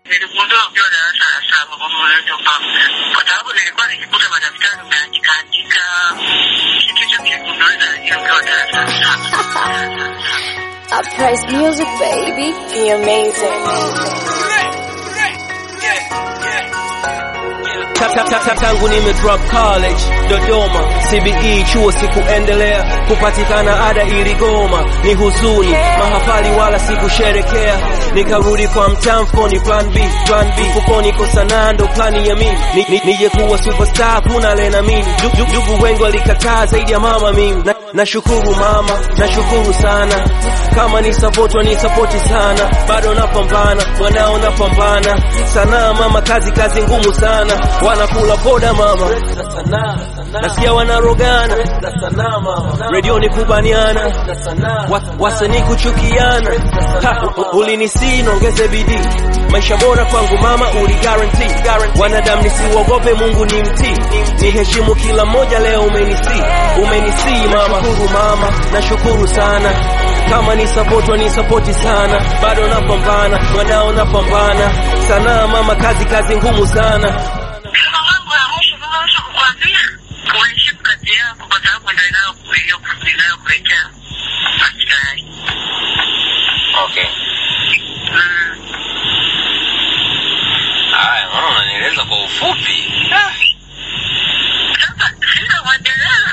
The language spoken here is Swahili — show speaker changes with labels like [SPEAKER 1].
[SPEAKER 1] Niligundua ukiwa darasa la saba kwamba unaweza ufahamu, kwa sababu nilikuwa nikikuta madaftari umeandika andika kitu hicho kiligundulika, lakini ukiwa darasa la saba.
[SPEAKER 2] Uprise music, baby. You're amazing.
[SPEAKER 3] Ta- ta- ta- ta- tangu nime drop college Dodoma CBE chuo sikuendelea kupatikana ada iligoma ni huzuni mahafali wala sikusherekea nikarudi kwa mtamfoni plan B plan B fukoni kosa nando plani ya mimi Ni- ni- nije kuwa superstar kuna lena mimi Du- du- ndugu wengi walikataa zaidi ya mama mimi na, nashukuru mama nashukuru sana kama ni support ni support sana bado napambana mwanao napambana sana mama kazi kazi ngumu sana wanakula poda mama nasikia wanarogana redio ni kubaniana Wa- wasanii kuchukiana Ha, u- ulinisii nongeze bidii maisha bora kwangu mama uli guarantee wanadamu nisiuogope mungu ni mtii ni heshimu kila mmoja leo umenisii umenisii mama nashukuru mama nashukuru sana kama ni support ni support sana bado napambana mwanao napambana sana mama kazi kazi ngumu sana
[SPEAKER 1] Sema mambo ya mwisho kama mwisho kukwambia, uheshimu kazi yako, kwa sababu ndio inayo- iliyo- inayokuletea maslahi.
[SPEAKER 4] Okay.
[SPEAKER 1] Mm.
[SPEAKER 4] Haya, naona unanieleza kwa ufupi. Ah.
[SPEAKER 1] Sasa sina mwendelezo